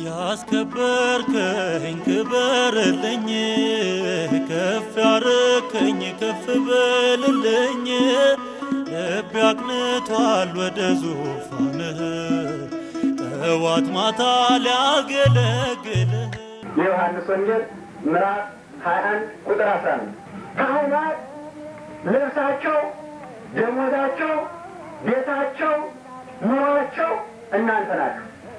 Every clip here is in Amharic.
ያስከበርከኝ ክበርልኝ፣ ከፍ ያረከኝ ከፍ በልልኝ። ልቤ አቅንቷል ወደ ዙፋንህ ጠዋት ማታ ሊያገለግልህ የዮሐንስ ወንጌል ምዕራፍ 21 ቁጥር 11 ካህናት ልብሳቸው፣ ደሞዛቸው፣ ቤታቸው፣ ኑሯቸው እናንተ ናችሁ።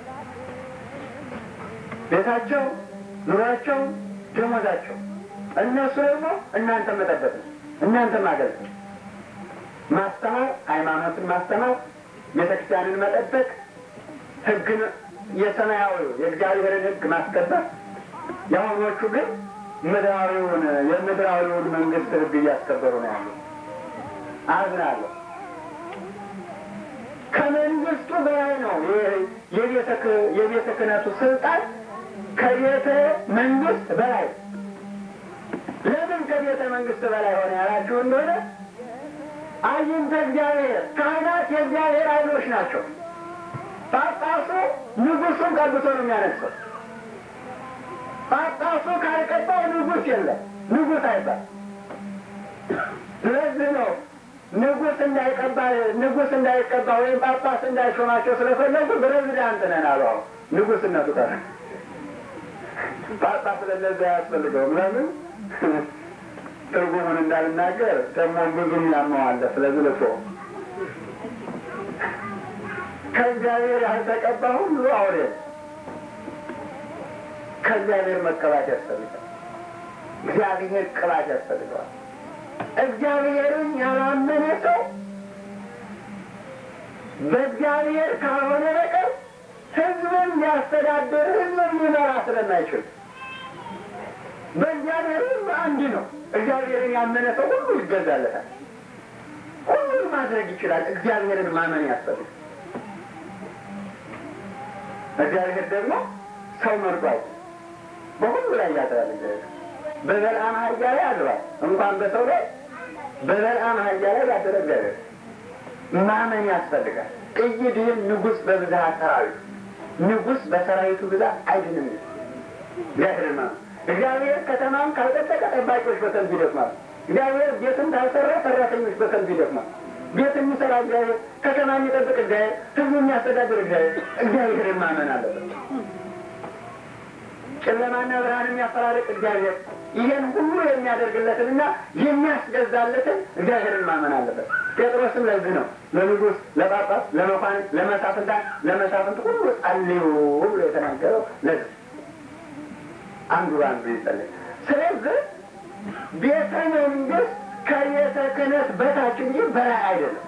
ቤታቸው፣ ኑሯቸው፣ ደሞዛቸው እነሱ ደግሞ እናንተ መጠበቅ ነው። እናንተ ማገልገል፣ ማስተማር፣ ሃይማኖትን ማስተማር፣ ቤተክርስቲያንን መጠበቅ፣ ሕግን የሰማያዊ የእግዚአብሔርን ሕግ ማስከበር የአሁኖቹ ግን ምድራዊውን የምድራዊውን መንግስት ህግ እያስከበሩ ነው ያሉ። አዝናለሁ። ከመንግስቱ በላይ ነው የቤተ ክህነቱ ስልጣን ከቤተ መንግስት በላይ። ለምን ከቤተ መንግስት በላይ ሆነ ያላችሁ እንደሆነ አይንተ እግዚአብሔር ካህናት የእግዚአብሔር አይኖች ናቸው። ጳጳሱ ንጉሱን ቀብቶ ነው የሚያነግሰው። ጳጳሱ ካልቀባው ንጉስ የለም፣ ንጉስ አይባል። ስለዚህ ነው ንጉስ እንዳይቀባ ንጉስ እንዳይቀባ ወይም ጳጳስ እንዳይሾማቸው ስለፈለጉ ፕሬዚዳንት ነን አሉ። አሁን ንጉስነቱ ቀረ። ጳጳስ ለነዚያ አያስፈልገውም። ለምን ትርጉሙን እንዳልናገር ደግሞ ብዙም ያመዋለ። ስለዚህ ልቶ ከእግዚአብሔር ያልተቀባ ሁሉ አውሬ ከእግዚአብሔር መቀባት ያስፈልጋል። እግዚአብሔር ቅባት ያስፈልገዋል። እግዚአብሔርን ያላመነ ሰው በእግዚአብሔር ካልሆነ በቀር ሕዝብን ሊያስተዳድር ሕዝብን ሊመራ ስለማይችል በእግዚአብሔር ሕዝብ አንድ ነው። እግዚአብሔርን ያመነ ሰው ሁሉ ይገዛለታል። ሁሉን ማድረግ ይችላል። እግዚአብሔርን ማመን ያስፈልጋል። እግዚአብሔር ደግሞ ሰው መርጧል። በሁሉ ላይ ያድራል። በበልዓም አህያ ላይ አድሯል። እንኳን በሰው ላይ በበልዓም አህያ ላይ ያደረ እግዚአብሔር ማመን ያስፈልጋል። ቅይድህን ንጉሥ በብዛት ሰራዊት ንጉሥ በሰራዊቱ ብዛት አይድንም። እግዚአብሔር ማመን እግዚአብሔር ከተማን ካልጠበቀ ጠባቂዎች በከንቱ ይደክማሉ። እግዚአብሔር ቤትን ካልሰራ ሰራተኞች በከንቱ ይደክማሉ። ቤት የሚሰራ እግዚአብሔር፣ ከተማ የሚጠብቅ እግዚአብሔር፣ ህዝቡ የሚያስተዳድር እግዚአብሔር። እግዚአብሔርን ማመን አለበት። ጨለማና ብርሃን የሚያፈራርቅ እግዚአብሔር ይሄን ሁሉ የሚያደርግለትንና የሚያስገዛለትን እግዚአብሔርን ማመን አለበት። ጴጥሮስም ለዚህ ነው ለንጉሥ፣ ለጳጳስ፣ ለመኳንንት፣ ለመሳፍንታን ለመሳፍንት ሁሉ ጸልዩ ብሎ የተናገረው ለዚህ አንዱ አንዱ ይጸልይ። ስለዚህ ቤተ መንግስት ከቤተ ክህነት በታች እንጂ በላይ አይደለም።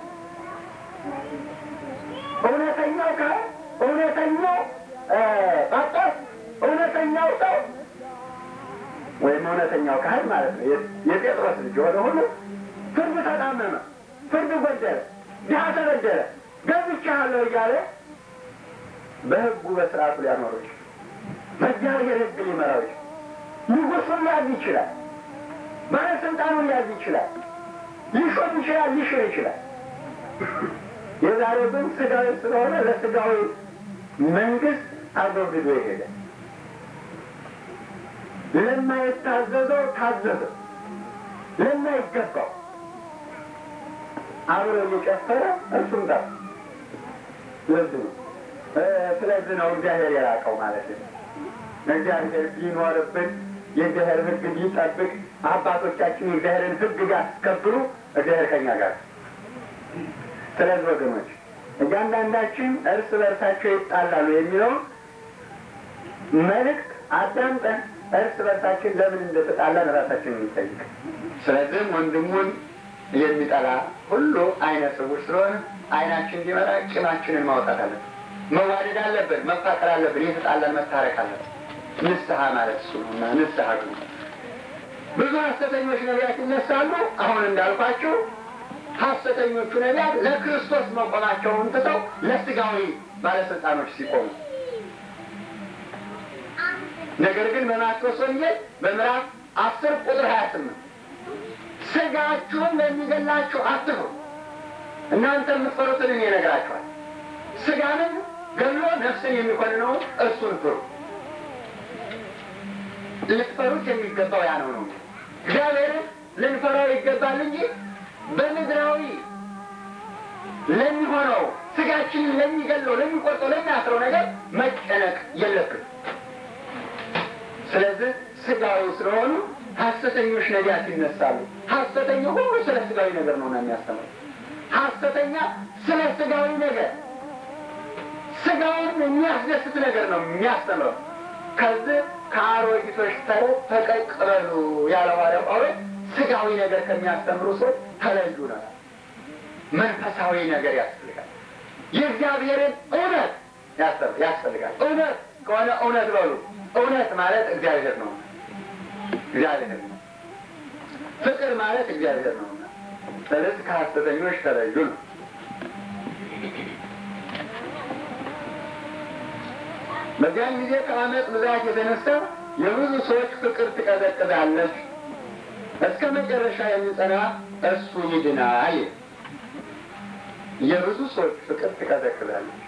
እውነተኛው ካህን፣ እውነተኛው ጳጳስ፣ እውነተኛው ሰው ወይም እውነተኛው ካህን ማለት ነው የጴጥሮስ ልጅ የሆነ ሁሉ ፍርድ ተጣመመ፣ ፍርድ ጎደለ፣ ድሀ ተበደለ፣ ገብቻለሁ እያለ በህጉ በስርዓቱ ሊያኖሩ ይችላል። በእግዚአብሔር ህግ ሊመራው ይችላል። ንጉሱን ሊያዝ ይችላል። ባለስልጣኑን ሊያዝ ይችላል። ሊሾም ይችላል። ሊሽር ይችላል። የዛሬው ግን ስጋዊ ስለሆነ ለስጋዊ መንግስት አጎብድዶ ይሄደ። ለማይታዘዘው ታዘዘ፣ ለማይገባው አብሮ እየጨፈረ እርሱም ጋር ለዚህ ነው ስለዚህ ነው እግዚአብሔር የራቀው ማለት ነው። እግዚአብሔር ቢኖርብን የእግዚአብሔር ህግ ቢጠብቅ አባቶቻችን የእግዚአብሔርን ህግ ቢያስከብሩ እግዚአብሔር ከኛ ጋር። ስለዚህ ወገኖች እያንዳንዳችን እርስ በርሳቸው ይጣላሉ የሚለውን መልእክት አዳምጠን እርስ በርሳችን ለምን እንደተጣላን ራሳችን እንጠይቅ። ስለዚህም ወንድሙን የሚጠላ ሁሉ አይነ ስውር ስለሆነ አይናችን እንዲመራ ቂማችንን ማውጣት አለብን። መዋደድ አለብን። መፋቀር አለብን። የተጣላን መታረቅ አለብን። ንስሐ ማለት እሱ ነው እና ንስሐ ግቡ። ብዙ ሐሰተኞች ነቢያት ይነሳሉ። አሁን እንዳልኳቸው ሐሰተኞቹ ነቢያት ለክርስቶስ መቆማቸውን ትተው ለስጋዊ ባለስልጣኖች ሲቆሙ፣ ነገር ግን በማቴዎስ ወንጌል በምዕራፍ አስር ቁጥር ሀያ ስምንት ስጋችሁን ለሚገላችሁ አትፍሩ፣ እናንተ የምትፈሩትን እኔ እነግራችኋለሁ። ስጋንን ገሎ ነፍስን የሚኮንነውን እሱን ፍሩ። ልትፈሩት የሚገባው ያ ነው ነው እግዚአብሔርን ልንፈራው ይገባል እንጂ በምድራዊ ለሚሆነው ስጋችንን ለሚገለው፣ ለሚቆርጠው፣ ለሚያስረው ነገር መጨነቅ የለብን። ስለዚህ ስጋዊ ስለሆኑ ሐሰተኞች ነቢያት ይነሳሉ። ሐሰተኛ ሁሉ ስለ ስጋዊ ነገር ነው የሚያስተምረው። ሐሰተኛ ስለ ስጋዊ ነገር ስጋውን የሚያስደስት ነገር ነው የሚያስተምረው። ከዚህ ከአሮጊቶች ተረት ፈቀቅ በሉ ያለ ሐዋርያው ጳውሎስ ስጋዊ ነገር ከሚያስተምሩ ሰዎች ተለዩ ነው። መንፈሳዊ ነገር ያስፈልጋል። የእግዚአብሔርን እውነት ያስፈልጋል። እውነት ከሆነ እውነት በሉ። እውነት ማለት እግዚአብሔር ነው። እግዚአብሔር ነው። ፍቅር ማለት እግዚአብሔር ነው። ስለዚህ ከሐሰተኞች ተለዩ ነው። በዚያን ጊዜ ከአመፅ ብዛት የተነሳ የብዙ ሰዎች ፍቅር ትቀዘቅዛለች፣ እስከ መጨረሻ የሚጸና እሱ ይድናል። የብዙ ሰዎች ፍቅር ትቀዘቅዛለች።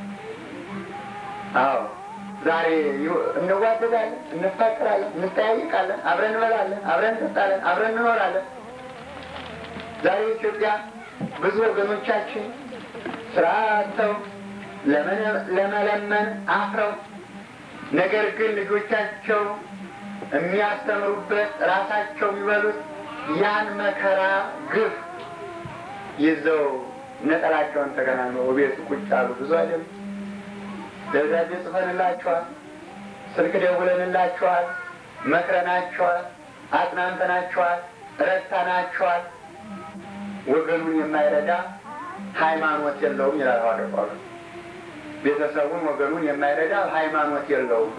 አዎ ዛሬ እንዋደዳለን፣ እንፋቅራለን፣ እንጠያይቃለን፣ አብረን እንበላለን፣ አብረን እንጠጣለን፣ አብረን እንኖራለን። ዛሬ ኢትዮጵያ ብዙ ወገኖቻችን ስራ አጥተው ለመለመን አፍረው፣ ነገር ግን ልጆቻቸው የሚያስተምሩበት ራሳቸው የሚበሉት ያን መከራ ግፍ ይዘው ነጠላቸውን ተገናኝተው ቤቱ ቁጭ አሉ። ብዙ አይደለም። ደብዳቤ ጽፈንላቸዋል፣ ስልክ ደውለንላቸዋል፣ መክረናቸዋል፣ አጽናንተናቸዋል፣ ረድተናቸዋል። ወገኑን የማይረዳ ሃይማኖት የለውም ይላል ሐዋርያው ጳውሎስ። ቤተሰቡን ወገኑን የማይረዳ ሃይማኖት የለውም።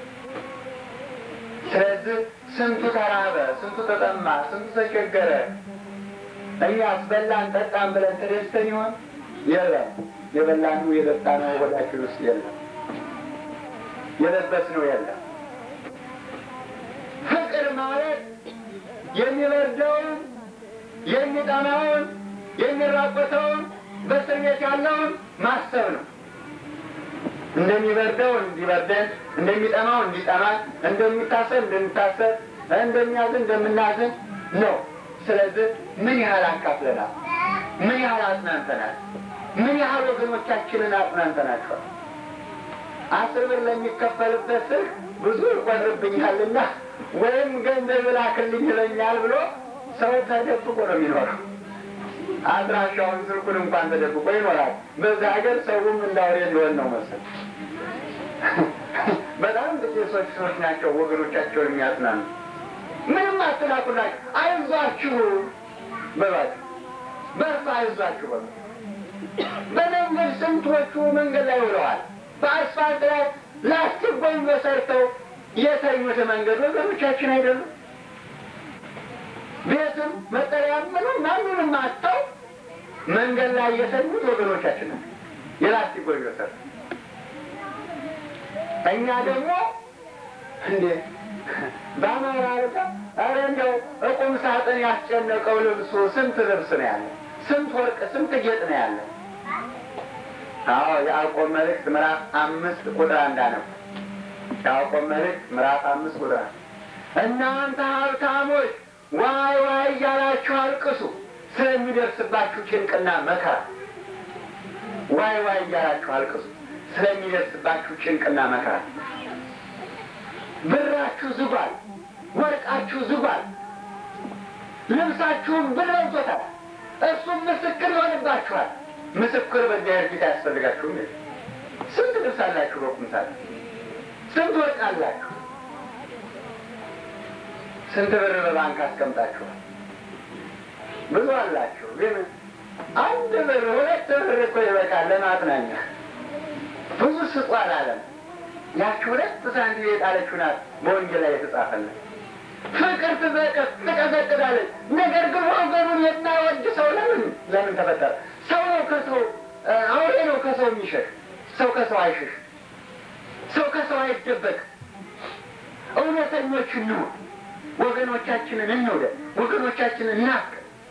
ስለዚህ ስንቱ ተራበ፣ ስንቱ ተጠማ፣ ስንቱ ተቸገረ። እኛስ በላን ጠጣን ብለን ተደስተን ይሆን? የለም። የበላነው የጠጣነው ሆዳችን ውስጥ የለም። የለበስነው የለም። ፍቅር ማለት የሚበርደውን የሚጠማውን የሚራቆተውን በእስር ቤት ያለውን ማሰብ ነው። እንደሚበርደው እንዲበርደን፣ እንደሚጠማው እንዲጠማን፣ እንደሚታሰብ እንድንታሰብ፣ እንደሚያዝን እንደምናዝን ነው። ስለዚህ ምን ያህል አካፍለናል? ምን ያህል አጽናንተናል? ምን ያህል ወገኖቻችንን አጽናንተናቸዋል? አስር ብር ለሚከፈልበት ስልክ ብዙ ይቆጥርብኛልና ወይም ገንዘብ ላክልኝ ይለኛል ብሎ ሰው ተደብቆ ነው የሚኖረው። አድራሻውን ስልኩን እንኳን ተደብቆ ይኖራል። በዛ ሀገር ሰውም እንዳውሬ ሊሆን ነው መሰል። በጣም ጥቂት ሰዎች ሰዎች ናቸው ወገኖቻቸውን የሚያጽናኑ። ምንም አትላኩላቸው፣ አይዟችሁ በሏቸው፣ በርሱ አይዟችሁ በሉ። በመንገድ ስንቶቹ መንገድ ላይ ውለዋል። በአስፋልት ላይ ላስቲክ ጎንበ ሰርተው የተኙት መንገድ ወገኖቻችን አይደሉም። ቤትም መጠለያ ምንም ማንንም አጥተው መንገድ ላይ የተኙት ወገኖቻችን ነው። የላስቲክ ጎጆ ሰርተው እኛ ደግሞ እንዴ በአማራ አልጋ ኧረ እንደው እቁም ሳጥን ያስጨነቀው ልብሱ ስንት ልብስ ነው ያለ? ስንት ወርቅ፣ ስንት ጌጥ ነው ያለ? አዎ የያዕቆብ መልእክት ምዕራፍ አምስት ቁጥር አንድ ነው። የያዕቆብ መልእክት ምዕራፍ አምስት ቁጥር አንድ እናንተ ሀብታሞች ዋይ ዋይ እያላችሁ አልቅሱ ስለሚደርስባችሁ ጭንቅና መከራ። ዋይ ዋይ እያላችሁ አልቅሱ ስለሚደርስባችሁ ጭንቅና መከራ። ብራችሁ ዝጓል፣ ወርቃችሁ ዝጓል፣ ልብሳችሁም ብር ለብሶታል። እሱም ምስክር ይሆንባችኋል። ምስክር በእግዚአብሔር ፊት አያስፈልጋችሁም። ስንት ልብስ አላችሁ በቁምሳል? ስንት ወርቅ አላችሁ? ስንት ብር በባንክ አስቀምጣችኋል? ብዙ አላችሁ። ግን አንድ ብር ሁለት ብር እኮ ይበቃል ለማጥናኛ። ብዙ ስጡ አላለም። ያቺ ሁለት ሳንቲም የጣለችው ናት በወንጌል ላይ የተጻፈልን። ፍቅር ትዘቀስ ትቀዘቅዛለች። ነገር ግን ወገኑን የማይወድ ሰው ለምን ለምን ተፈጠረ? ሰው ነው ከሰው አውሬ ነው ከሰው የሚሸሽ። ሰው ከሰው አይሸሽ። ሰው ከሰው አይደበቅ። እውነተኞች እንሁን። ወገኖቻችንን እንውደድ። ወገኖቻችንን እናፍቅ።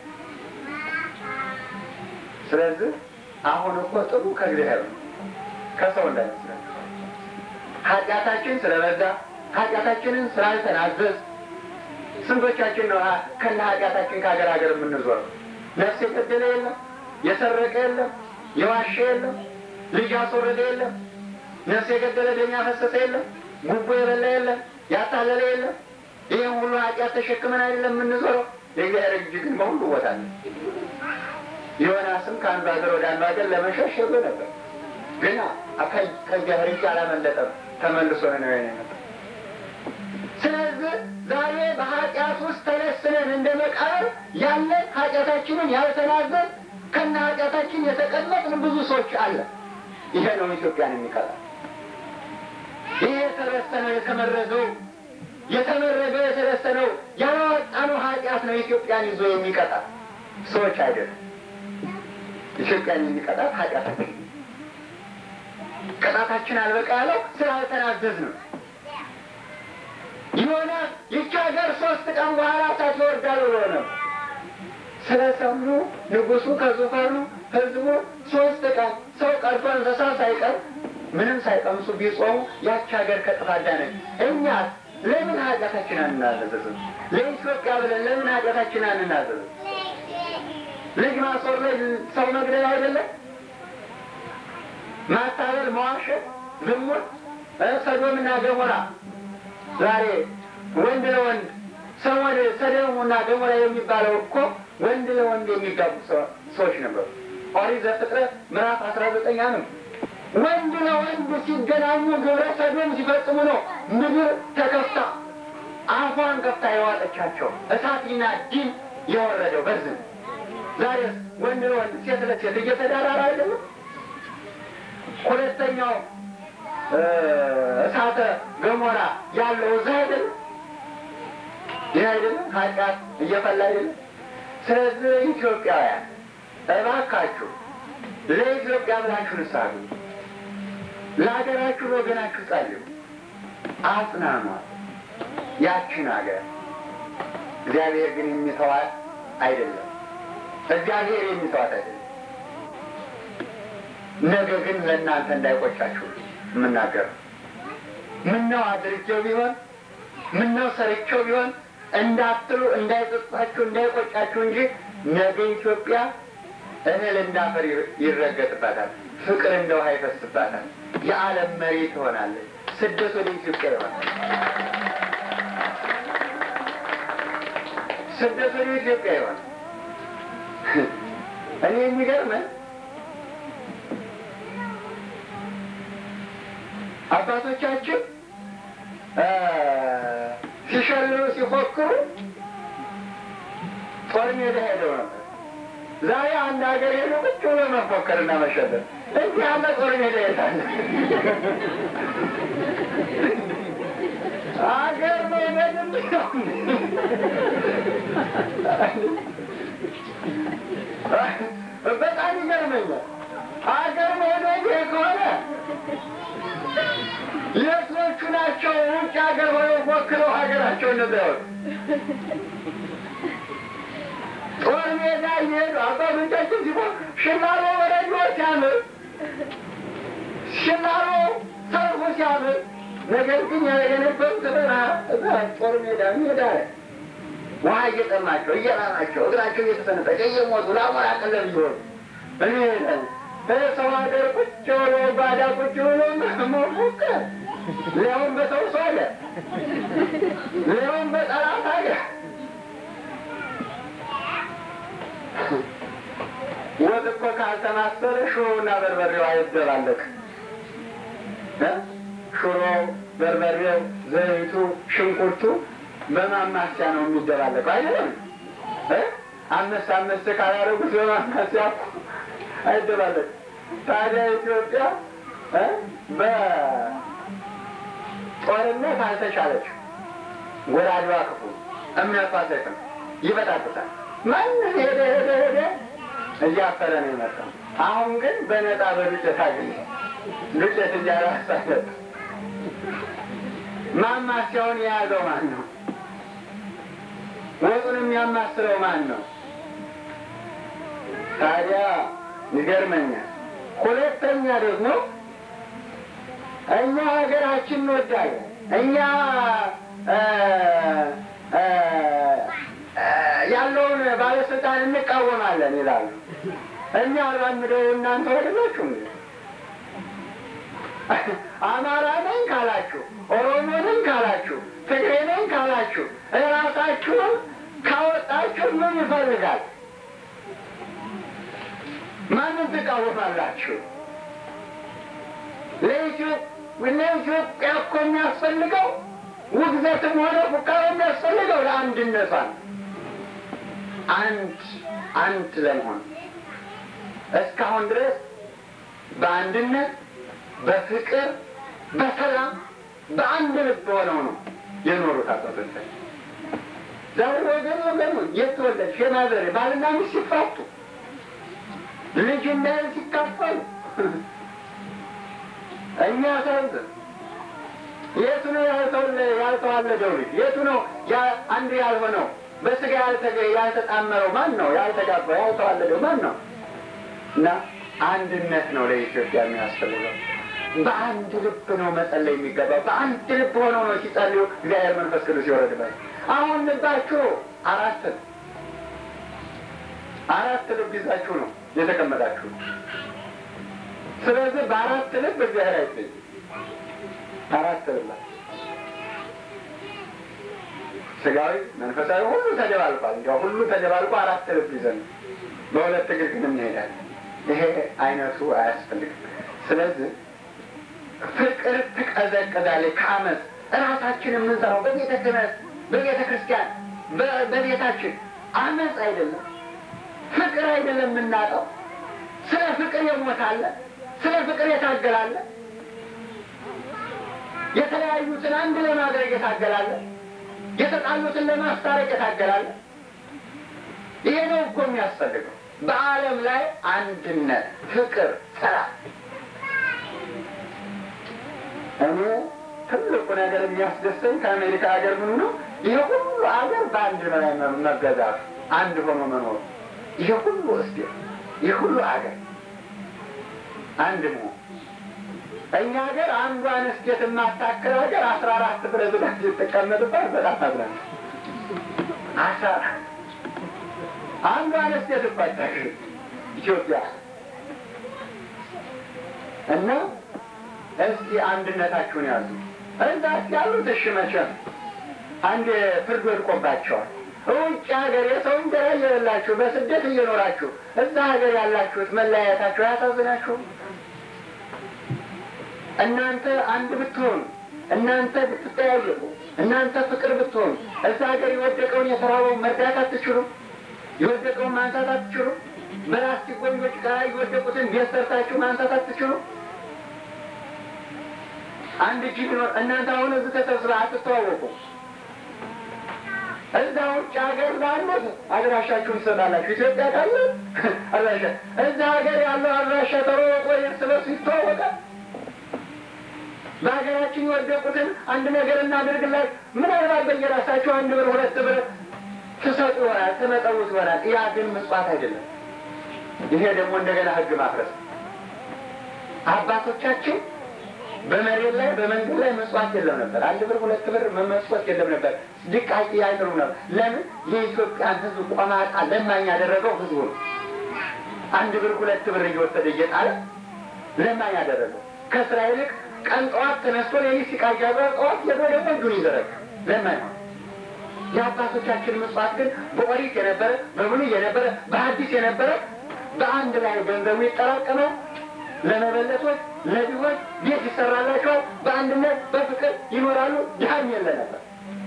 ስለዚህ አሁን እኮ ጥሩ ከእግዚአብሔር ነው፣ ከሰው እንዳይመስላል። ኃጢአታችን ስለበዛ ኃጢአታችንን ስላልተናዘዝ ስንቶቻችን ነው ከነ ኃጢአታችን ከሀገር ሀገር የምንዞረው? ነፍስ የገደለ የለም፣ የሰረቀ የለም፣ የዋሸ የለም፣ ልጅ ያስወረደ የለም፣ ነፍስ የገደለ ደም ያፈሰሰ የለም፣ ጉቦ የበላ የለም፣ ያታለለ የለም። ይህም ሁሉ ኃጢአት ተሸክመን አይደለም የምንዞረው። የእግዚአብሔር እጅ ግን በሁሉ ቦታ ነው። ዮናስም ከአንዱ ሀገር ወደ አንዱ ሀገር ለመሸሽ ሄዶ ነበር፣ ግን ከእግዚአብሔር እጅ አላመለጠም። ተመልሶ ነው የመጣው። ስለዚህ ዛሬ በኃጢአት ውስጥ ተለስነን እንደ መቃብር ያለን ኃጢአታችንን ያልተናዘን ከነ ኃጢአታችን የተቀመጥን ብዙ ሰዎች አለ። ይሄ ነው ኢትዮጵያን የሚቀጣ። ይሄ የተረሰነው የተመረገው የተመረገው የተረሰነው ያላወጣነው ኃጢአት ነው ኢትዮጵያን ይዞ የሚቀጣ ሰዎች አይደለም። ኢትዮጵያን የሚቀጣት ኃጢአታችን ቅጣታችን አልበቃ ያለው ስላልተናዘዝ ነው። የሆነ ይቺ ሀገር ሶስት ቀን በኋላ እሳት ይወርዳል ብሎ ነው ስለሰሙ ንጉሱ ከዙፋኑ ህዝቡ ሶስት ቀን ሰው ቀርቶ እንስሳ ሳይቀር ምንም ሳይቀምሱ ቢጾሙ ያቺ ሀገር ከጥፋት ዳነች። እኛ ለምን ኃጢአታችን አንናዘዝም? ለኢትዮጵያ ብለን ለምን ኃጢአታችን አንናዘዝም? ልጅ ማስወረድ ሰው መግደል አይደለም? ማታለል፣ መዋሸት፣ ዝሙት፣ ሰዶምና ገሞራ ዛሬ ወንድ ለወንድ ሰሞን ሰዶምና ገሞራ የሚባለው እኮ ወንድ ለወንድ የሚጋቡ ሰዎች ነበሩ። ኦሪት ዘፍጥረት ምዕራፍ አስራ ዘጠኝ ነው። ወንድ ለወንድ ሲገናኙ ግብረ ሰዶም ሲፈጽሙ ነው ምድር ተከፍታ አፏን ከፍታ የዋጠቻቸው እሳትና ዲን የወረደው በዝም። ዛሬ ወንድ ለወንድ ሴት ለሴት እየተዳራራ አይደለም። ሁለተኛው እሳተ ገሞራ ያለው እዛ አይደለም። ይህ አይደለም ኃጢአት እየፈላ አይደለም። ስለዚህ ኢትዮጵያውያን እባካችሁ ለኢትዮጵያ ብላችሁ ንስሐ ግቡ። ለሀገራችሁ ወገናችሁ ጸልዩ፣ አጽናኗት ያችን ሀገር። እግዚአብሔር ግን የሚተዋት አይደለም። እግዚአብሔር የሚተዋት አይደለም። ነገ ግን ለእናንተ እንዳይቆጫችሁ የምናገር ምነው አድርጌው ቢሆን ምነው ሰርቼው ቢሆን እንዳትሉ እንዳይጸጽታችሁ እንዳይቆጫችሁ እንጂ ነገ ኢትዮጵያ እህል እንዳፈር ይረገጥባታል፣ ፍቅር እንደ ውሃ ይፈስባታል፣ የዓለም መሪ ትሆናለች። ስደት ወደ ኢትዮጵያ ይሆናል። ስደት ወደ ኢትዮጵያ ይሆናል። እኔ የሚገርመን አባቶቻችን ሲሸልሉ ሲፎክሩ ጦር ሜዳ ሄደው ነበር። ዛሬ አንድ ሀገር ሄዶ ቁጭ ብሎ መፎከርና መሸለም እንዲህ ያለ ጦር ሜዳ የታለ? አገር መውደድ ነው። በጣም ይገርመኛል። አገር መውደድ ከሆነ የቶቹ ናቸው ውጭ ሀገር ሆነው ፎክረው ሀገራቸው እንደዚያወጡ ጦር ሜዳ እየሄዱ አባቶቻችን ሲፎ ሽላሎ ወረጆ ሲያምር ሽላሎ ሰልፉ ሲያምር፣ ነገር ግን የነበሩት በረሃ እዛ ጦር ሜዳ ሜዳ ላይ ውሃ እየጠማቸው እየራማቸው እግራቸው እየተሰነጠቀ እየሞቱ ለአሞራ ቀለብ እየሆኑ እኔ ሰው ሀገር ቁጭ ብሎ ባዳ ቁጭ ብሎ መፎከር ሊያውም በሰው ሰው አለ ሊያውም በጠላት ሀገር ወጥ እኮ ካልተማሰለ ሽሮውና በርበሬው አይደባለቅ። ሽሮ፣ በርበሬው፣ ዘይቱ፣ ሽንኩርቱ በማማሲያ ነው የሚደባለቀው አይደለም። አምስት አምስት ካላደረጉት በማማሲያ እኮ አይደባለቅ። ታዲያ ኢትዮጵያ በጦርነት አልተቻለች። ጎራዴዋ ክፉ፣ እምነቷ ሰይፍም ይበጣጥሳል። ማንም ሄደ ሄደ ሄደ እያፈረ ነው የመጣው። አሁን ግን በነፃ በዱቄት አገኘ። ዱቄት እንጀራ ሳይሰጥ ማማሲያውን የያዘው ማን ነው? ወጡን የሚያማስለው ማን ነው? ታዲያ ይገርመኛል። ሁለተኛ ደግሞ እኛ ሀገራችን እንወዳለን፣ እኛ እ እ እ ያለውን ባለስልጣን እንቃወማለን ይላሉ። እኛ አራምደው እናንተ አይደላችሁ እንዴ? አማራ ነኝ ካላችሁ፣ ኦሮሞ ነኝ ካላችሁ፣ ትግሬ ነኝ ካላችሁ እራሳችሁን ካወጣችሁ ምን ይፈልጋል? ማንን ትቃወማላችሁ? ለኢትዮጵያ እኮ የሚያስፈልገው ውግዘትም ሆነ ፉከራ የሚያስፈልገው ለአንድነቷ ነው። አንድ አንድ ለመሆን እስካሁን ድረስ በአንድነት በፍቅር በሰላም በአንድ ልብ ሆነው ነው የኖሩት አባቶቻችን። ዛሬ ወገን ወገኑ የት ተወለድሽ የማዘሬ ባልና ሚስት ሲፋቱ ልጅ እንዳይል ሲካፈሉ እኛ ሳይንስን የቱ ነው ያልተዋለደው ልጅ? የቱ ነው አንድ ያልሆነው? በስጋ ያልተጣመረው ማን ነው? ያልተጋባው ያልተዋለደው ማን ነው? እና አንድነት ነው ለኢትዮጵያ የሚያስፈልገው። በአንድ ልብ ነው መጸለይ የሚገባው። በአንድ ልብ ሆነው ነው ሲጸልዩ እግዚአብሔር መንፈስ ቅዱስ ይወረድባል። አሁን ልባችሁ አራት አራት ልብ ይዛችሁ ነው የተቀመጣችሁ። ስለዚህ በአራት ልብ እግዚአብሔር አይገኝም። አራት ልብ ስጋዊ፣ መንፈሳዊ ሁሉ ተደባልቋል። እንዲያው ሁሉ ተደባልቆ አራት ልብ ይዘን በሁለት እግር ግን እንሄዳለን። ይሄ አይነቱ አያስፈልግም። ስለዚህ ፍቅር ትቀዘቅዛለች ከአመፅ እራሳችን የምንሰራው በቤተ ክህነት በቤተ ክርስቲያን በቤታችን አመፅ አይደለም ፍቅር አይደለም የምናጣው። ስለ ፍቅር የሞታለ ስለ ፍቅር የታገላለ የተለያዩትን አንድ ለማድረግ የታገላለ የተጣሉትን ለማስታረቅ የታገላለ። ይሄ ነው እኮ የሚያስፈልገው በዓለም ላይ አንድነት፣ ፍቅር፣ ሰላም። እኔ ትልቁ ነገር የሚያስደስተኝ ከአሜሪካ ሀገር ምኑ ነው ይሄ ሁሉ ሀገር በአንድ ላይ መገዛቱ፣ አንድ ሆኖ መኖሩ። ይሄ ሁሉ እስቲ ይሄ ሁሉ ሀገር አንድ መሆን እኛ ሀገር አንዷን እስቴት የማታክል ሀገር አስራ አራት ፕሬዝዳንት የተቀመጥባት በጣም አዝናል። አስራ አንዷን እስቴት እባታክል ኢትዮጵያ እና እስቲ አንድነታችሁን ያዙ። እዛ ያሉት እሺ መቼም አንድ ፍርድ ወድቆባቸዋል። ውጭ ሀገር የሰው እንጀራ እየበላችሁ በስደት እየኖራችሁ እዛ ሀገር ያላችሁት መለያየታችሁ አያሳዝናችሁም? እናንተ አንድ ብትሆኑ፣ እናንተ ብትጠያየቁ፣ እናንተ ፍቅር ብትሆኑ እዛ ሀገር የወደቀውን የተራበውን መርዳት አትችሉም? የወደቀውን ማንሳት አትችሉም? በላስቲክ ጎንጆች ጋር የወደቁትን ቤት ሰርታችሁ ማንሳት አትችሉም? አንድ እጅ ቢኖር እናንተ አሁን እዚህ ተሰብስባ አትተዋወቁ። እዛ ውጭ ሀገር ላሉት አድራሻችሁን ትሰጣላችሁ። ኢትዮጵያ ካለ አድራሻ እዛ ሀገር ያለው አድራሻ ተሮቆ እርስ በርሱ ይተዋወቃል። በሀገራችን የወደቁትን አንድ ነገር እናድርግላችሁ። ምናልባት በየራሳችሁ አንድ ብር ሁለት ብር ትሰጡ ይሆናል፣ ትመጸውት ይሆናል። ያ ግን ምጽዋት አይደለም። ይሄ ደግሞ እንደገና ሕግ ማፍረስ አባቶቻችን በመሬት ላይ በመንገድ ላይ መስዋዕት የለም ነበር። አንድ ብር ሁለት ብር መመስወት የለም ነበር። ድቃቂ አይጥሩ ነበር። ለምን? የኢትዮጵያን ሕዝብ ቆማጣ ለማኝ ያደረገው ሕዝቡ ነው። አንድ ብር ሁለት ብር እየወሰደ እየጣለ ለማኝ ያደረገው ከስራ ይልቅ ቀን ጠዋት ተነስቶ ሌሊት ሲቃዣ ጠዋት ሄዶ ደግሞ እጁን ይዘረግ ለማኝ ነው። የአባቶቻችን መስዋዕት ግን በኦሪት የነበረ በብሉይ የነበረ በሐዲስ የነበረ በአንድ ላይ ገንዘቡ ይጠራቀማል። ለመበለቶች ለድሆች ቤት ይሰራላቸዋል። በአንድነት በፍቅር ይኖራሉ። ድሃም የለ ነበር።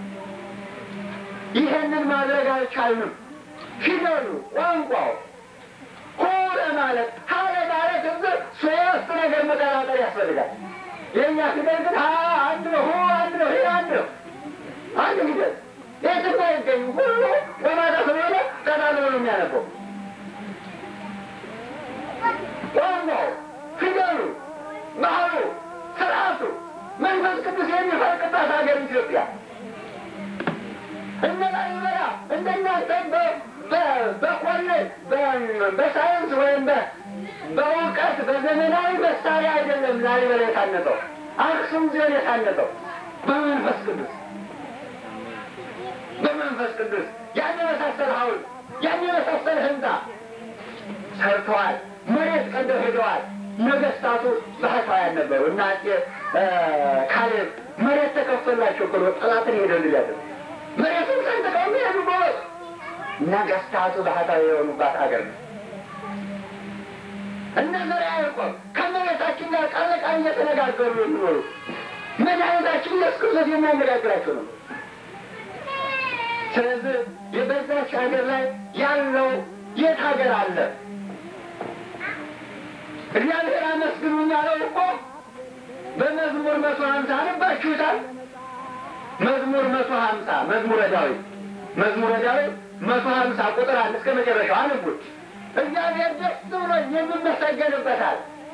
ይህንን ማድረግ አልቻልንም። ፊደሉ፣ ቋንቋው ሆነ ማለት ሀለ ማለት እዚ ሶስት ነገር መቀላቀል ያስፈልጋል። የእኛ ፊደል ግን ሀ አንድ ነው፣ ሆ አንድ ነው፣ ይህ አንድ ነው። አንድ ፊደል የትም አይገኙም። ሁሉ በማታ ስለሆነ ቀጣሎ ነው የሚያነበው ቋንቋው ፊደሉ፣ ባህሉ፣ ስርዓቱ መንፈስ ቅዱስ የሚፈልቅባት ሀገር ኢትዮጵያ እነ ላሊበላ እንደናንተ በኮሌጅ በሳይንስ ወይም በእውቀት በዘመናዊ መሳሪያ አይደለም ላሊበላ የታነጸው፣ አክሱም ጽዮን የታነጸው በመንፈስ ቅዱስ በመንፈስ ቅዱስ ያን የመሳሰለ ሐውልት ያን የመሳሰለ ህንፃ ሰርተዋል። መሬት ቀደው ሄደዋል። ነገስታቱ ባህታውያን ነበሩ እና አፄ ካሌብ መሬት ተከፈላቸው ብሎ ጠላትን ሄደው ልያደ መሬቱን ሰንጥቀው የሚሄዱ ጎበዝ ነገስታቱ ባህታዊ የሆኑባት ሀገር ነው። እነ ዘርዓ ያዕቆብ ከመሬታችን ጋር ቃል ለቃል እየተነጋገሩ የሚኖሩ መድኃኒታችን ኢየሱስ ክርስቶስ የሚያነጋግራቸው ነው። ስለዚህ የበዛች ሀገር ላይ ያለው የት ሀገር አለ? እግዚአብሔር አመስግኑኝ ያለው እኮ በመዝሙር መቶ ሀምሳ አነባችሁታል። መዝሙር መቶ ሀምሳ መዝሙረ ዳዊት መዝሙረ ዳዊት መቶ ሀምሳ ቁጥር አንድ እስከ መጨረሻው አንቡት። እግዚአብሔር ደስ ብሎ የሚመሰገንበታል።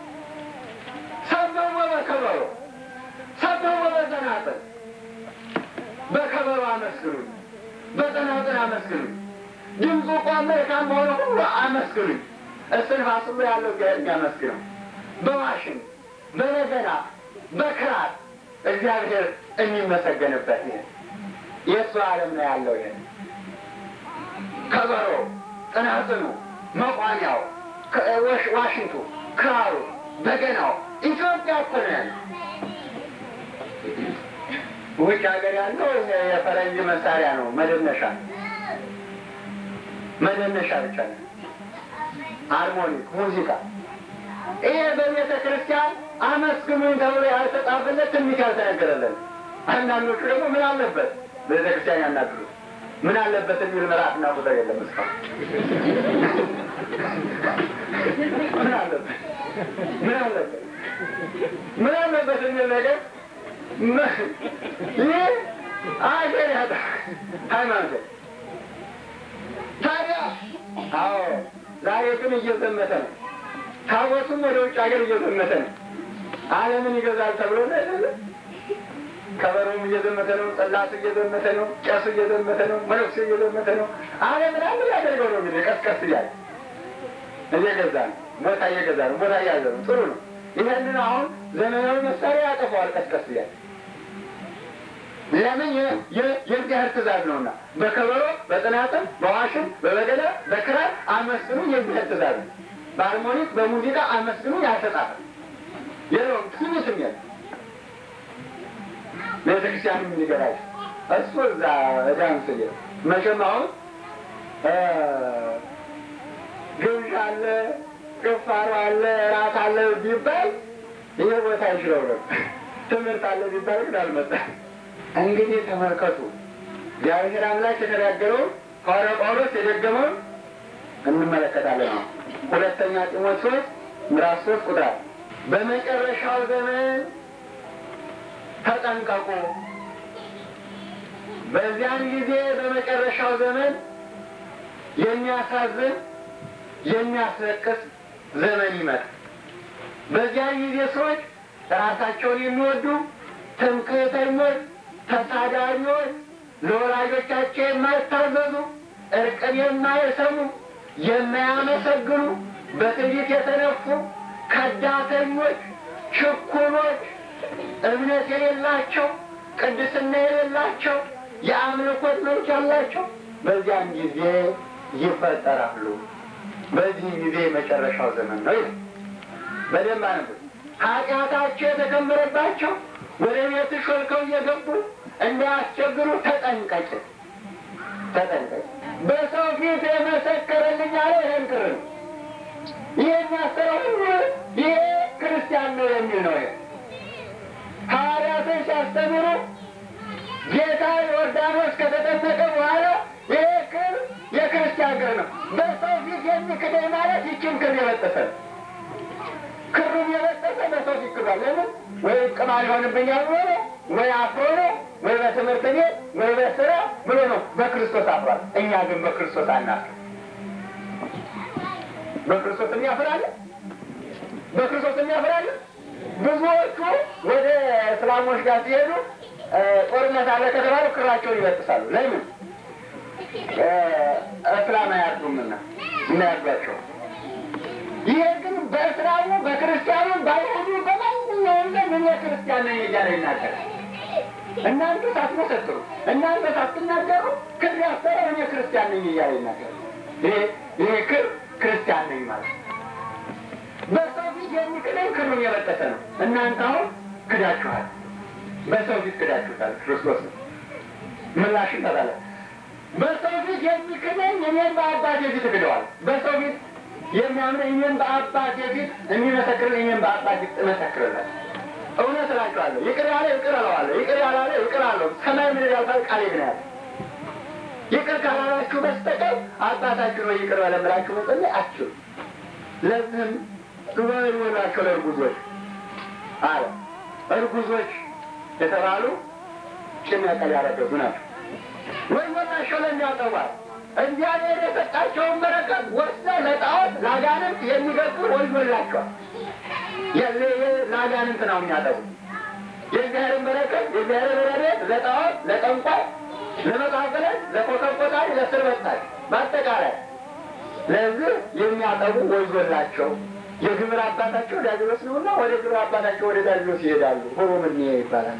ሰበው በከበሮ ሰበው በጸናጽል በከበሮ አመስግኑኝ፣ በጸናጽል አመስግኑኝ፣ ድምፁ ቋም መልካም በሆነ ሁሉ አመስግኑኝ። እስትንፋስ ሁሉ ያለው እግዚአብሔር የሚያመስግነው በዋሽንት በበገና በክራር እግዚአብሔር የሚመሰገንበት ይሄ የእሱ ዓለም ነው ያለው። ይሄ ከበሮ፣ ጽናጽኑ፣ መቋሚያው፣ ዋሽንቱ፣ ክራሩ፣ በገናው ኢትዮጵያ እኮ ነው ያለው። ውጭ ሀገር ያለው የፈረንጅ መሳሪያ ነው፣ መደነሻ መደነሻ ብቻ ነው። ሃርሞኒክ ሙዚቃ ይሄ በቤተ ክርስቲያን አመስግኑኝ ተብሎ ያልተጻፈለት ትንቢት ያልተነገረለን። አንዳንዶቹ ደግሞ ምን አለበት ቤተ ክርስቲያን ያናግሩት ምን አለበት የሚል ምዕራፍና ቁጥር የለም እስካሁን። ምን አለበት ምን አለበት ምን አለበት የሚል ነገር ይህ አገር ያጣ ሃይማኖት ታዲያ አዎ ዛሬ ግን እየዘመተ ነው። ታቦቱም ወደ ውጭ ሀገር እየዘመተ ነው። ዓለምን ይገዛል ተብሎ ነው አይደለም። ከበሮም እየዘመተ ነው። ጽላቱ እየዘመተ ነው። ቄሱ እየዘመተ ነው። መነኩሴ እየዘመተ ነው። ዓለምን አንድ ያደርገው ነው እንግዲህ ቀስቀስ እያለ እየገዛ ነው። ቦታ እየገዛ ነው። ቦታ እያዘ ነው። ጥሩ ነው። ይህንን አሁን ዘመናዊ መሳሪያ ያጠፈዋል ቀስቀስ እያለ ለምን የእግዚአብሔር ትእዛዝ ነውና፣ በከበሮ በጽናጽል በዋሽን በበገና በክራር አመስግኑ የእግዚአብሔር ትእዛዝ ነው። በሃርሞኒክ በሙዚቃ አመስግኑ ያልተጻፈ የለውም። ትንሽም የለ ቤተክርስቲያን የሚገራች እሱ እዛ ዳንስ የ መቼም አሁን ግብዣ አለ፣ ጭፋሮ አለ፣ ራት አለ ቢባል ይሄ ቦታ ይችለው ነው። ትምህርት አለ ቢባል ግን አልመጣም። እንግዲህ ተመልከቱ፣ እግዚአብሔር አምላክ የተናገረውን ሐዋርያው ጳውሎስ የደገመውን እንመለከታለን። ነው ሁለተኛ ጢሞቴዎስ ምዕራፍ ሶስት ቁጥር በመጨረሻው ዘመን ተጠንቀቁ፣ በዚያን ጊዜ በመጨረሻው ዘመን የሚያሳዝን የሚያስለቅስ ዘመን ይመጣል። በዚያን ጊዜ ሰዎች ራሳቸውን የሚወዱ ትምክህተኞች ተሳዳቢዎች፣ ለወላጆቻቸው የማይታዘዙ፣ እርቅን የማይሰሙ፣ የማያመሰግኑ፣ በትዕቢት የተነፉ፣ ከዳተኞች፣ ችኩሎች፣ እምነት የሌላቸው፣ ቅድስና የሌላቸው፣ የአምልኮት መልክ ያላቸው በዚያን ጊዜ ይፈጠራሉ። በዚህ ጊዜ የመጨረሻው ዘመን ነው ይላል። በደንብ አነቡት። ኃጢአታቸው የተከመረባቸው ወደ ቤት ሾልከው እየገቡ እንዳያስቸግሩ ተጠንቀቅ፣ ተጠንቀቅ። በሰው ፊት የመሰከረልኝ አለ ይህን ክር ነው። ይህ የሚያሰረው ሁሉ ይሄ ክርስቲያን ነው የሚል ነው። ይሄ ሐዋርያትን ሲያስተምሩ ጌታ ዮርዳኖስ ከተጠመቀ በኋላ ይሄ ክር የክርስቲያን ክር ነው። በሰው ፊት የሚክደኝ ማለት ይችን ክር የበጠሰ ነው። ክሩን የበጠሰ በሰው ፊት ክዷል። ለምን ወይ ቅማል ይሆንብኛል ብሎ ነው፣ ወይ አፍሮ ነው፣ ወይ በትምህርት ቤት ወይ በስራ ብሎ ነው። በክርስቶስ አፍሯል። እኛ ግን በክርስቶስ አናፍር። በክርስቶስ የሚያፍራለን፣ በክርስቶስ የሚያፍራለን። ብዙዎቹ ወደ እስላሞች ጋር ሲሄዱ ጦርነት አለ ከተባሉ ክራቸውን ይበጥሳሉ። ለምን? እስላም አያርዱምና እናያርዷቸው ይሄ ግን በእስላሙ በክርስቲያኑ በአይሁዱ በማንኛውም ዘንድ እኔ ክርስቲያን ነኝ እያለ ይናገራል። እናንተ ሳትመሰክሩ እናንተ ሳትናገሩ ክር ያሰረ እኔ ክርስቲያን ነኝ እያለ ይናገር። ይሄ ይሄ ክር ክርስቲያን ነኝ ማለት ነው። በሰው ፊት የሚክደኝ ክሩን የበጠሰ ነው። እናንተ አሁን ክዳችኋል። በሰው ፊት ክዳችሁታል። ክርስቶስ ነው ምላሽን ተባለ። በሰው ፊት የሚክደኝ እኔን በአባቴ ፊት እክደዋል። በሰው ፊት የሚያምነኝ እኔን በአባቴ ፊት የሚመሰክርን እኔን በአባቴ ፊት እመሰክርለት። እውነት እላችኋለሁ ይቅር ያለ ይቅር እለዋለሁ፣ ይቅር ያላለ ይቅር አለው። ሰማይ ምድር ያልፋል፣ ቃሌ ግን ያለ ይቅር ካላላችሁ በስተቀር አባታችሁ ነው ይቅር በለን ብላችሁ መጸለይ አትችሉም። ለዚህም ወዮላቸው ለእርጉዞች አለ። እርጉዞች የተባሉ ጭነቀል ያረገዙ ናቸው። ወዮላቸው ለሚያጠቧል እግዚአብሔር የሰጣቸውን በረከት ወስደው ለጣዖት ለአጋንንት የሚገቡ ወዮላቸዋል። ለአጋንንት ነው የሚያጠቡ የእግዚአብሔርን በረከት የእግዚአብሔር ረድኤት ለጣዖት ለጠንቋይ ለመቃብለት ለኮከብ ቆጣሪ ለስር በጣች በአጠቃላይ ለዚህ የሚያጠቡ ወዮላቸው። የግብር አባታቸው ዲያብሎስ ነውና ወደ ግብር አባታቸው ወደ ዲያብሎስ ይሄዳሉ። ሆሮ ምን ይባላል።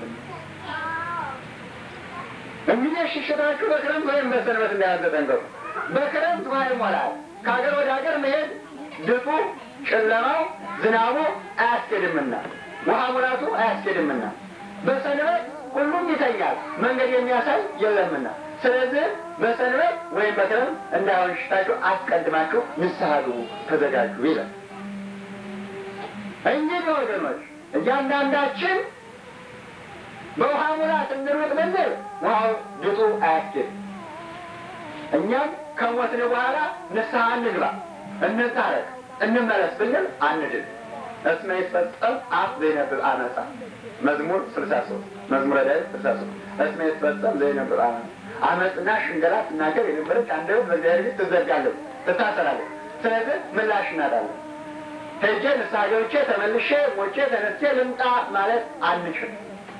እንግዲህ ሽሽታችሁ በክረምት ወይም በሰንበት እንዳያዘጠንቀቁ። በክረምት ውሃ ይሞላል። ከሀገር ወደ ሀገር መሄድ ድጡ፣ ጨለማው፣ ዝናቡ አያስኬድምና ውሃ ሙላቱ አያስኬድምና በሰንበት ሁሉም ይተኛል፣ መንገድ የሚያሳይ የለምና። ስለዚህ በሰንበት ወይም በክረምት እንዳይሆን ሽታችሁ አስቀድማችሁ ንስሐ ግቡ፣ ተዘጋጁ ይላል። እንግዲህ ወገኖች እያንዳንዳችን በውሃ ሙላት እንሩጥ ብንል ውሃው ድጡ አያስኬድ። እኛም ከሞትን በኋላ ንስሐ እንግባ፣ እንታረቅ፣ እንመለስ ብንል አንድን። እስመ ይትፈጸም አፍ ዘይነብብ አመፃ መዝሙር ስልሳ ሶስት መዝሙረ ዳዊት ስልሳ ሶስት እስመ ይትፈጸም ዘይነብብ አመፃ አመፅና ሽንገላ ትናገር የነበረች አንደበት በእግዚአብሔር ፊት ትዘጋለች፣ ትታሰራለች። ስለዚህ ምላሽ እናጣለን። ሄጄ ንስሐ ገብቼ ተመልሼ ሞቼ ተነስቼ ልምጣ ማለት አንችልም።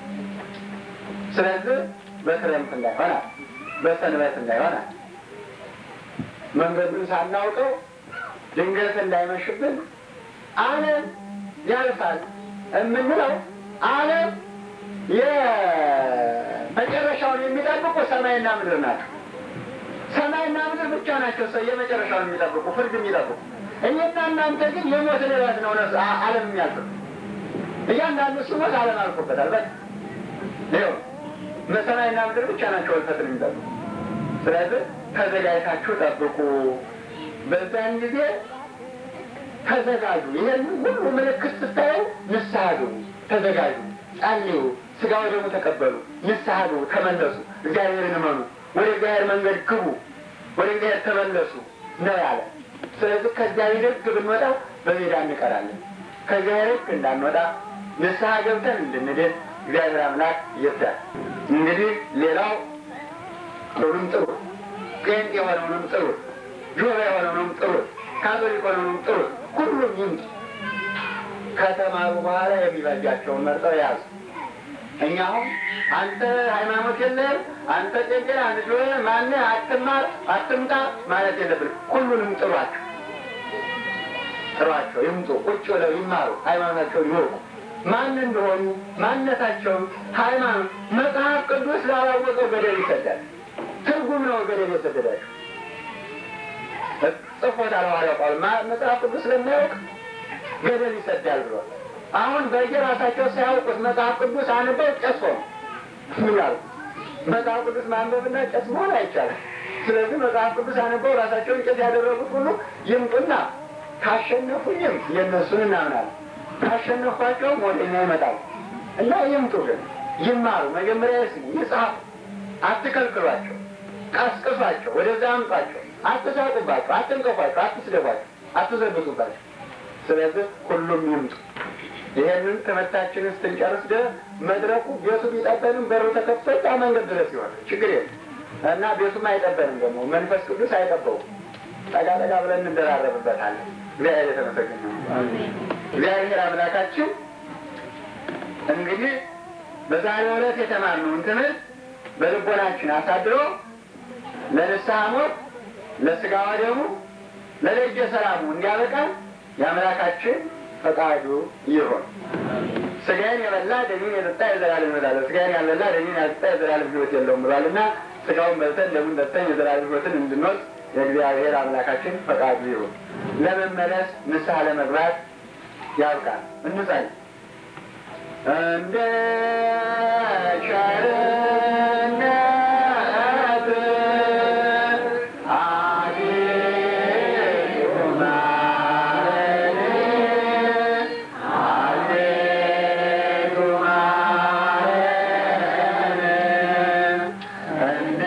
ስለዚህ በክረምት እንዳይሆናል፣ በሰንበት እንዳይሆናል፣ መንገዱን ሳናውቀው ድንገት እንዳይመሽብን ዓለም ያልፋል የምንለው ዓለም የመጨረሻውን የሚጠብቁ ሰማይና ምድር ናቸው። ሰማይና ምድር ብቻ ናቸው ሰው የመጨረሻውን የሚጠብቁ ፍርድ የሚጠብቁ። እኔና እናንተ ግን የሞትን ዕለት ነው ነሱ ዓለም የሚያልፍ እያንዳንዱ ሲሞት ዓለም አልፎበታል። በቃ ይኸው ሰማይና ምድር ብቻ ናቸው እልፈትን የሚጠብቁ። ስለዚህ ተዘጋጅታችሁ ጠብቁ። በዛን ጊዜ ተዘጋጁ። ይህን ሁሉ ምልክት ስታዩ ንስሐ ግቡ፣ ተዘጋጁ፣ ጸልዩ፣ ስጋ ወደሙ ተቀበሉ፣ ንስሐ ግቡ፣ ተመለሱ፣ እግዚአብሔርን እመኑ፣ ወደ እግዚአብሔር መንገድ ግቡ፣ ወደ እግዚአብሔር ተመለሱ ነው ያለ። ስለዚህ ከእግዚአብሔር ሕግ ብንወጣው በሜዳ እንቀራለን። ከእግዚአብሔር ሕግ እንዳንወጣ ንስሐ ገብተን እንድንድን እግዚአብሔር አምላክ ይርዳል። እንግዲህ ሌላው ሁሉም ጥሩ ጴንጤ የሆነውንም ጥሩ ጆባ የሆነውንም ጥሩ ካቶሊክ የሆነውንም ጥሩ ሁሉም ይምጡ። ከተማሩ በኋላ የሚበጃቸውን መርጠው ያዙ። እኛ አሁን አንተ ሃይማኖት የለህም፣ አንተ ጴንጤ አንድ ጆ ማነ አትማር አትምጣ ማለት የለብን። ሁሉንም ጥሯቸው ጥሯቸው፣ ይምጡ፣ ቁጭ ብለው ይማሩ፣ ሃይማኖታቸውን ይወቁ። ማን እንደሆኑ ማንነታቸውን ሃይማኖት መጽሐፍ ቅዱስ ላላወቀው ገደል ይሰዳል። ትርጉም ነው ገደል የሰደዳቸው ጽፎታል ሐዋርያው ጳውሎስ መጽሐፍ ቅዱስ ስለማያውቅ ገደል ይሰዳል ብሎ አሁን በየራሳቸው ሳያውቁት መጽሐፍ ቅዱስ አንበው ጨስ ሆኑ። ምን ያሉ መጽሐፍ ቅዱስ ማንበብና ጨስ መሆን አይቻልም። ስለዚህ መጽሐፍ ቅዱስ አንበው ራሳቸውን ጨስ ያደረጉት ሁሉ ይምጡና ካሸነፉኝም የእነሱን እናምናለን፣ ካሸነፏቸውም ወደኛ ይመጣሉ እና ይምጡ። ግን ይማሩ፣ መጀመሪያ ይስሙ፣ ይጻፉ። አትከልክሏቸው፣ ቀስቅሷቸው፣ ወደዛ አምጧቸው። አትሳቁባቸው፣ አትንቀፏቸው፣ አትስደቧቸው፣ አትዘብቱባቸው። ስለዚህ ሁሉም ይምጡ። ይሄንን ትምህርታችንን ስትንጨርስ ድረስ መድረኩ ቤቱ ቢጠበንም በሩ ተከፍቶ ያ መንገድ ድረስ ይሆናል። ችግር የለም እና ቤቱም አይጠበንም ደግሞ መንፈስ ቅዱስ አይጠበውም። ጠጋ ጠጋ ብለን እንደራረብበታለን። እግዚአብሔር የተመሰገነ ይሁን። እግዚአብሔር አምላካችን እንግዲህ በዛሬው ዕለት የተማርነውን ትምህርት በልቦናችን አሳድሮ ለንስሐ ሞት ለስጋ ወደሙ ለደጀ ሰላሙ እንዲያበቃን የአምላካችን ፈቃዱ ይሆን። ስጋዬን የበላ ደሜን የጠጣ የዘላለም ሕይወት አለው፣ ስጋዬን ያልበላ ደሜን ያልጠጣ የዘላለም ሕይወት የለውም ብሏልና ስጋውን በልተን ደሙን ጠጥተን የዘላለም ሕይወትን እንድንወስድ የእግዚአብሔር አምላካችን ፈቃዱ ይሁን። ለመመለስ ንስሐ ለመግባት ያብቃል። እንጸልይ። እንደ ቸርነት አቤቱ ማረን፣ አቤቱ ማረን፣ እንደ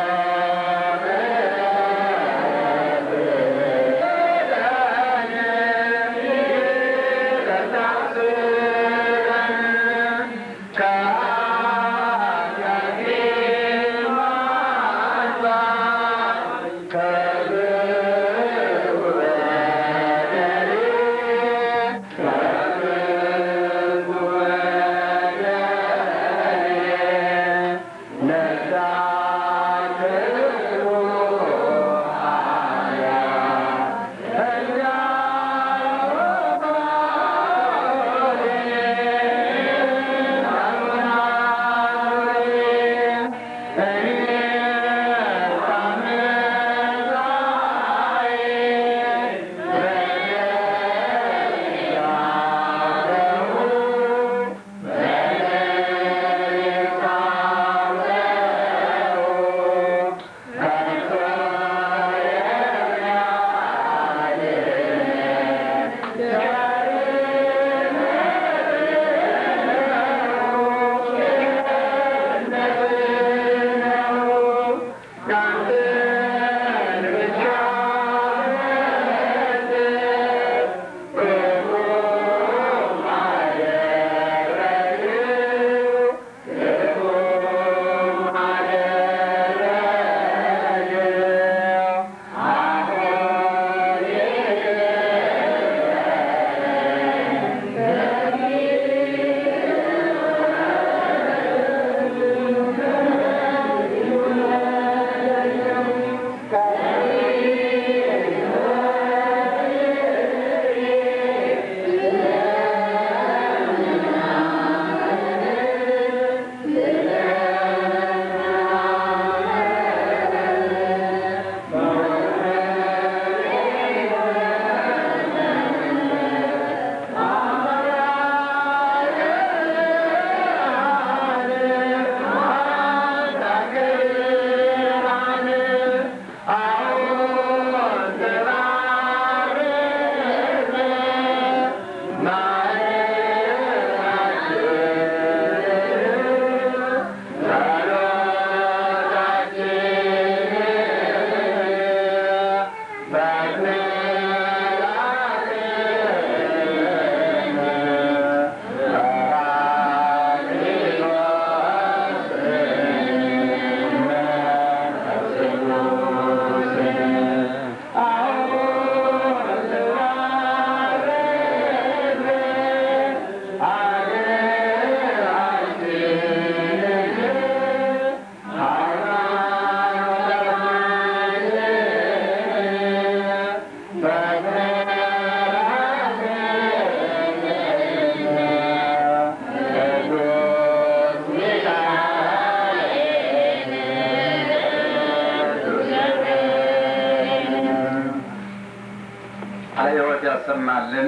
ያሰማልን።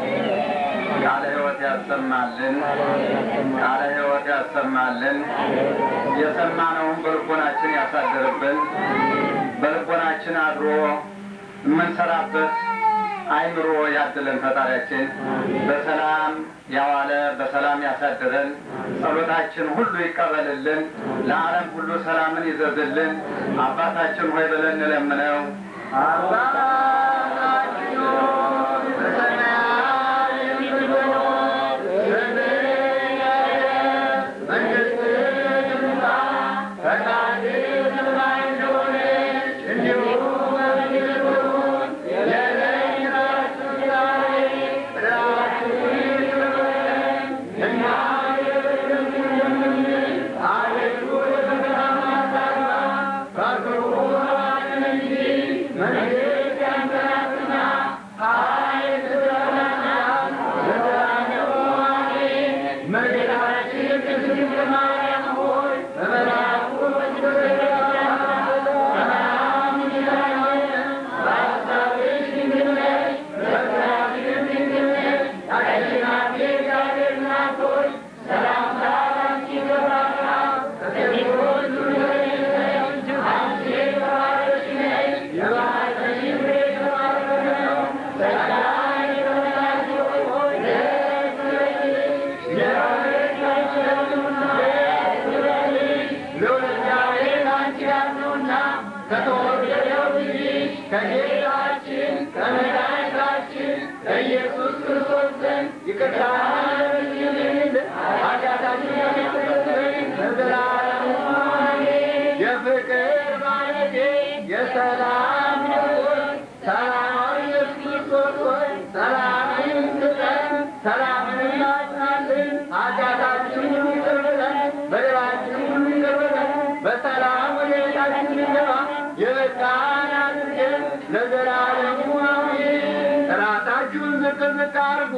ቃለ ሕይወት ያሰማልን። ቃለ ሕይወት ያሰማልን። የሰማነውን በልቦናችን ያሳድርብን። በልቦናችን አድሮ የምንሰራበት አይምሮ ያድለን። ፈጣሪያችን በሰላም ያዋለ በሰላም ያሳድረን። ጸሎታችን ሁሉ ይቀበልልን። ለዓለም ሁሉ ሰላምን ይዘዝልን። አባታችን ሆይ ብለን እንለምነው። አባታችን ሆይ በሰማያት የምትኖር ስምህ ይቀደስ፣ መንግሥትህ ትምጣ፣ ፈቃድህ በሰማይ እንደሆነች እንዲሁም በምድር ትሁን። የዕለት እንጀራችንን ዛሬ በደላችንን ይቅር በለን እኛም የበደሉንን አቤቱ ወደ ፈተና አታግባን ከክፉ አድነን እንጂ መንግሥት ያንተ ከተወደደው ልጅሽ ከጌታችን ከመድኃኒታችን ከኢየሱስ ክርስቶስ ዘንድ ይቅርታን ለምኝልን ኃጢአታችንን ያስተሰርይልን ለዘላለሙ አሜን። የፍቅር ባለቤት የሰላም ንጉሥ ሰላማዊ ኢየሱስ ክርስቶስ ሆይ ሰላምን ስጠን፣ ሰላምን እናጽናልን፣ ኃጢአታችንን ይቅር በለን፣ በደላችንን ሁሉ ይቅር በለን፣ በሰላም ወደ ቤታችን እንገባ የበቃን አድርገን ለዘላለሙ አሜን። ራሳችሁን ዝቅ ዝቅ አድርጉ።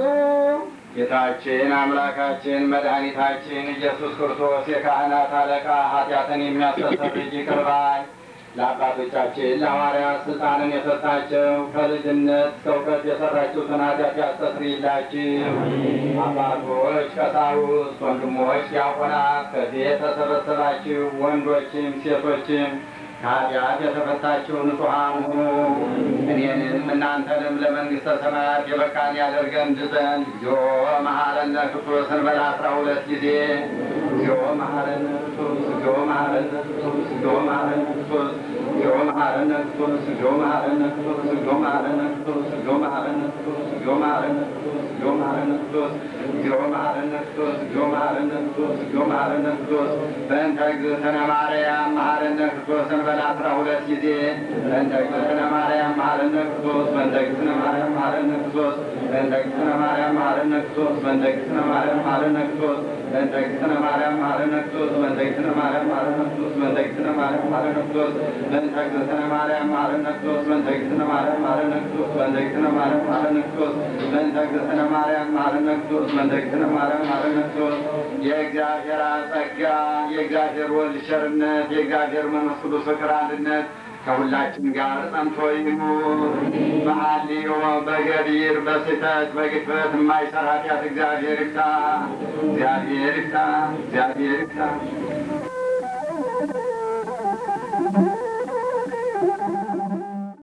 ጌታችን አምላካችን መድኃኒታችን ኢየሱስ ክርስቶስ የካህናት አለቃ ኃጢአትን የሚያስተሰርይ ይቅር ባይ ለአባቶቻችን ለሐዋርያት ስልጣንን የሰጣቸው ከልጅነት እስከ እውቀት የሰራችሁትን ኃጢአት ያስተሰርይላችሁ። አባቶች፣ ቀሳውስት፣ ወንድሞች፣ ዲያቆናት ከዚህ የተሰበሰባችሁ ወንዶችም ሴቶችም ከኃጢአት የተፈታችሁ ንጹሐን ሁኑ። እኔንም እናንተንም ለመንግሥተ ሰማያት የበቃን ያደርገን ዘንድ እግዚኦ መሐረነ ክርስቶስ እንበል አስራ ሁለት ጊዜ እግዚኦ መሐረነ ክርስቶስ እግዚኦ መሐረነ ክርስቶስ እግዚኦ መሐረነ ክርስቶስ እግዚኦ መሐረነ ክርስቶስ እግዚኦ መሐረነ ክርስቶስ እግዚኦ መሐረነ ክርስቶስ እግዚኦ መሐረነ ክርስቶስ እግዚኦ መሐረነ ክርስቶስ እግዚኦ መሐረነ ክርስቶስ እግዚኦ መሐረነ ክርስቶስ እግዚኦ መሐረነ ክርስቶስ እግዚኦ መሐረነ ክርስቶስ በእንተ እግዝእትነ ማርያም መሐረነ ክርስቶስ እንበል አስራ ሁለት ጊዜ በእንተ እግዝእትነ ማርያም መሐረነ ክርስቶስ በእንተ እግዝእትነ ማርያም መሐረነ ክርስቶስ በእንተ እግዝእትነ ማርያም መሐረነ ክርስቶስ በእንተ እግዝእትነ ማርያም መሐረነ ክርስቶስ በእንተ እግዝእትነ ማርያም መሐረነ ክርስቶስ በእንተ እግዝእትነ ማርያም መሐረነ ክርስቶስ በእንተ እግዝእትነ ማርያም መሐረነ ክርስቶስ በእንተ እግዝእትነ ማርያም መሐረነ ክርስቶስ በእንተ እግዝእትነ ማርያም መሐረነ ክርስቶስ በእንተ እግዝእትነ ማርያም መሐረነ ክርስቶስ በእንተ እግዝእትነ ማርያም መሐረነ ክርስቶስ በእንተ እግዝእትነ ማርያም መሐረነ ክርስቶስ የእግዚአብሔር አብ ጸጋ የእግዚአብሔር ወልድ ቸርነት የእግዚአብሔር መንፈስ ቅዱስ ፍቅር አንድነት ከሁላችን ጋር ጸንቶ ይኑር። በሐልዮ በገቢር በስህተት በግድፈት የማይሰራ ኃጢአት እግዚአብሔር ይፍታ። እግዚአብሔር ይፍታ። እግዚአብሔር ይፍታ።